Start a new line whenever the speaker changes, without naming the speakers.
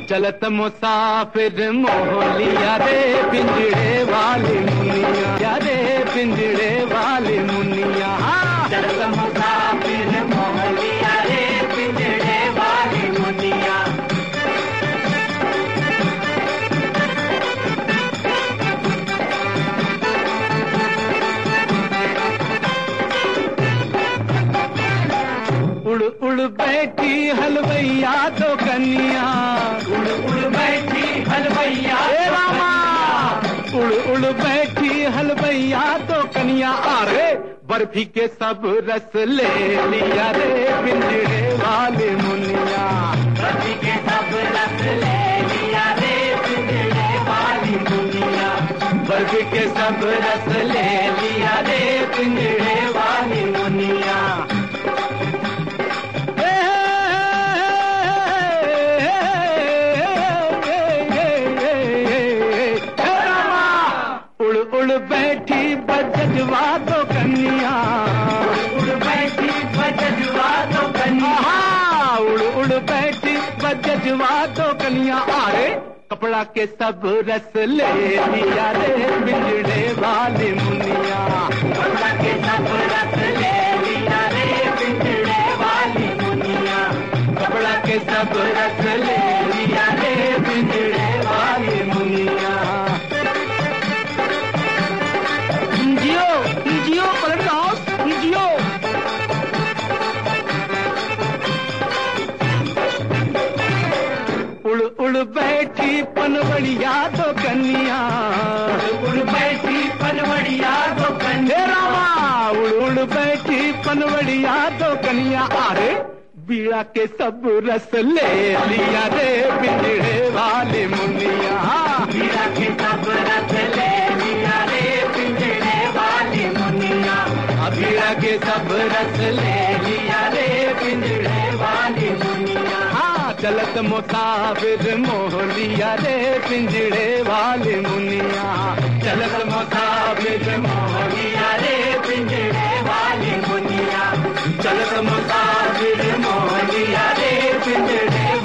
चलत मुसाफिर मोहलिया रे पिंजड़े वाली मुनिया या रे पिंजड़े वाली मुनिया
चलत मुसाफिर मोहलिया रे पिंजड़े वाली मुनिया
उड़ उड़ बैठी हलवैया तो कन्या
उड़ उड़ बैठी हलवैया
ए रामा उड़ उड़ बैठी हलवैया तो कन्या अरे बर्फी के सब रस ले लिया रे पिंजड़े वाले मुनिया
रति के सब रस ले लिया रे पिंजड़े वाली मुनिया
बर्फी के सब रस ले लिया रे पिंजड़े वाली मुनिया उड़ उड़ बैठी बजवा तो कन्या
उड़ बैठी बजवा तो कन्या
आहा, उड़ उड़ बैठी बजवा तो कन्या अरे कपड़ा के सब रस ले लिया रे बिजड़े वाली मुनिया
कपड़ा के सब रस ले लिया रे पिंजड़े वाली मुनिया
कपड़ा के सब रस ले लिया रे बिजड़े वाली मुनिया जियो जियो पलट हाउस जियो उड़ उड़ बैठी पनवड़िया तो कन्या
उड़ बैठी पनवड़िया तो
हे
कन्या
रामा उड़ उड़ बैठी पनवड़िया तो कन्या अरे बीड़ा के सब रस ले लिया रे पिंजड़े वाली मुनिया
मीरा के सब रस ले लिया रे पिंजड़े वाली मुनिया
बीड़ा के सब रस ले
लिया रे पिंजड़े वाली मुनिया
हाँ चलत मुसाफिर मोह लिया रे पिंजड़े वाली मुनिया चलत मुसाफिर मोह
लिया रे पिंजड़े वाली मुनिया
चलत मुसाफिर मोह
लिया रे पिंजड़े